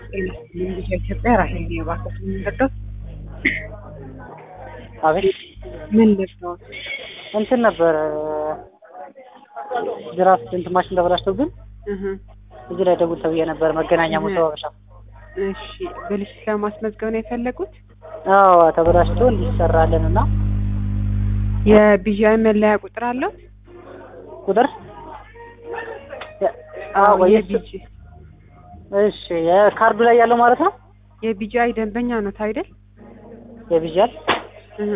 ልጅ ኢትዮጵያ ራሄል ነው እባክህ የምንረዳው አቤት ምን ልርዳዎት? እንትን ነበር ድራፍት እንትን ማሽን ተበላሽቶብን እህ እዚህ ላይ ደውል ተብዬ ነበር። መገናኛ መተዋወሻ እሺ ብልሽት ለማስመዝገብ ነው የፈለጉት? አዎ ተበላሽቶ እንዲሰራለን እና የቢዣይ መለያ ቁጥር አለው? ቁጥር አዎ ወይ የቢጂ እሺ የካርዱ ላይ ያለው ማለት ነው። የቢጃይ ደንበኛ ኖት አይደል? የቢዣል እህ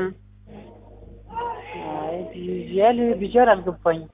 አይ ቢዣል ቢዣል አልገባኝም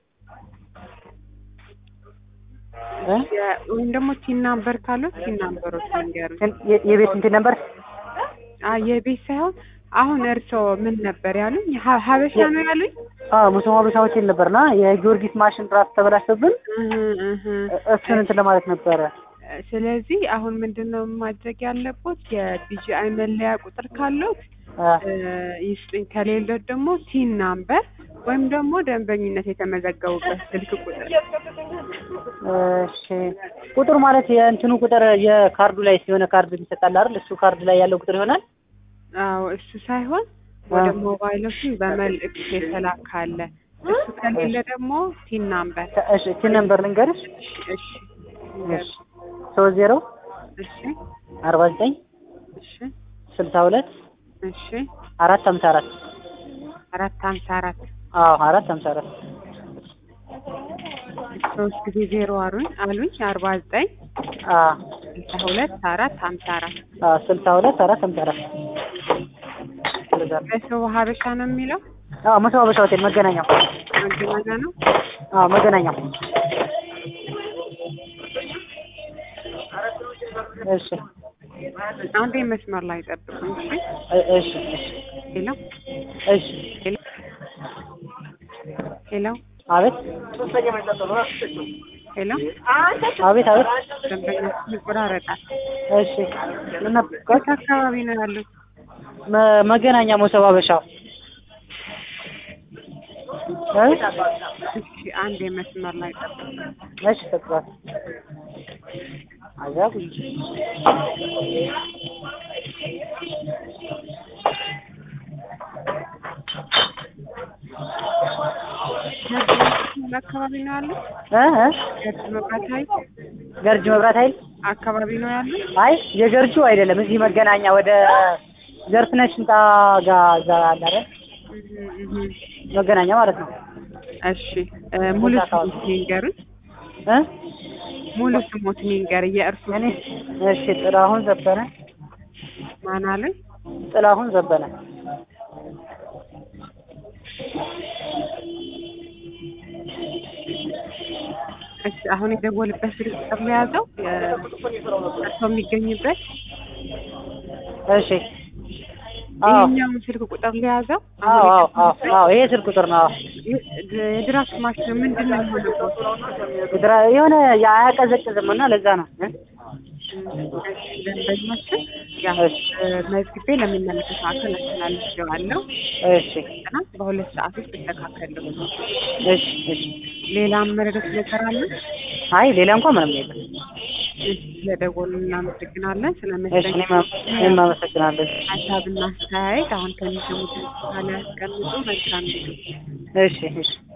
እ የ- ወይም ደግሞ ቲን ናምበር ካለው ቲን ናምበሮች ንገሩኝ። የ- የቤት እንትን ነበር አይ የቤት ሳይሆን አሁን እርስዎ ምን ነበር ያሉኝ? ሀ- ሀበሻ ነው ያሉኝ? አዎ ሙስሊም ሀበሻ ሆቴል ነበርና የጊዮርጊስ ማሽን ድራፍት ተበላሽቶብን እህ እህ እሱን እንትን ለማለት ነበረ። ስለዚህ አሁን ምንድነው ማድረግ ያለቦት የቢጂአይ መለያ ቁጥር ካለዎት አ እ ይስጥኝ፣ ከሌሎት ደግሞ ቲን ናምበር ወይም ደግሞ ደንበኝነት የተመዘገቡበት ስልክ ቁጥር እሺ ቁጥር ማለት የእንትኑ ቁጥር የካርዱ ላይ የሆነ ካርድ ይሰጣል አይደል? እሱ ካርድ ላይ ያለው ቁጥር ይሆናል። አዎ እሱ ሳይሆን ወደ ሞባይሎችን በመልእክት የተላከ አለ። እሱ ከሌለ ደግሞ ቲን ናምበር እሺ ቲን ነምበር ልንገርሽ። እሺ እሺ ሶስት ዜሮ እሺ አርባ ዘጠኝ እሺ ስልሳ ሁለት እሺ አራት ሀምሳ አራት አራት ሀምሳ አራት አዎ አራት ሀምሳ አራት ሶስት ጊዜ ዜሮ አሉኝ አሉኝ አርባ ዘጠኝ አ ስልሳ ሁለት አራት ሀምሳ አራት አ ስልሳ ሁለት አራት ሀምሳ አራት በሰው ሀበሻ ነው የሚለው አዎ ሙስሊም ሀበሻ ሆቴል መገናኛው መገናኛ ነው። አዎ መገናኛው እሺ አንዴ መስመር ላይ ጠብቁኝ። እሺ እ- እሺ እሺ ሄሎ እሺ ሄሎ ሄሎ አቤት ሄሎ አቤት አቤት ደንበኛችን ይቆራረጣል። እሺ ምን ነበር የት አካባቢ ነው ያሉት? መ- መገናኛ ሙስሊም ሀበሻ እ? እሺ አንዴ መስመር ላይ ጠብቁኝ። እሺ ተጥሯል አዛብ ደንበኛችን አካባቢ ነው ያሉት? እ እ ገርጅ መብራት ኃይል ገርጂ መብራት ኃይል አካባቢ ነው ያሉት? አይ የገርጁ አይደለም እዚህ መገናኛ ወደ ዘርፍነሽ ህንጻ ጋር እዛ አለ አይደል እህ እህ መገናኛ ማለት ነው እሺ እ ሙሉ ስሞት ይንገሩኝ። እ ሙሉ ስሞት ይንገር። የእርሱ እኔ እሺ ጥላሁን ዘበነ ማን አለኝ? ጥላሁን ዘበነ እሺ አሁን የደወልበት ስልክ ቁጥር ነው የያዘው እርሶ የሚገኝበት እሺ አዎ ይሄኛውን ስልክ ቁጥር ሊያዘው አዎ አዎ አዎ አዎ ይሄ ስልክ ቁጥር ነው አዎ የድራፍት ማሽን ምንድን ነው የሆነበት? ግድራ የሆነ አያቀዘቅዝም እና ለዛ ነው እ? ደንበኛችን ያው እሺ መዝግቤ ለሚመለከተው አካል አስተላልፌዋለሁ እሺ እና በሁለት ሰዓት ውስጥ ይስተካከሉ። እሺ እሺ ሌላም መረዳት ነገር አለ? አይ ሌላ እንኳን ምንም የለም እሺ ስለደወሉ እናመሰግናለን። እሺ ስለመሰለኝ እኔም እኔም አመሰግናለሁ ሀሳብና አስተያየት አሁን ከሚሰሙት ካለ ያስቀምጡ። መልካም ጊዜ። እሺ እሺ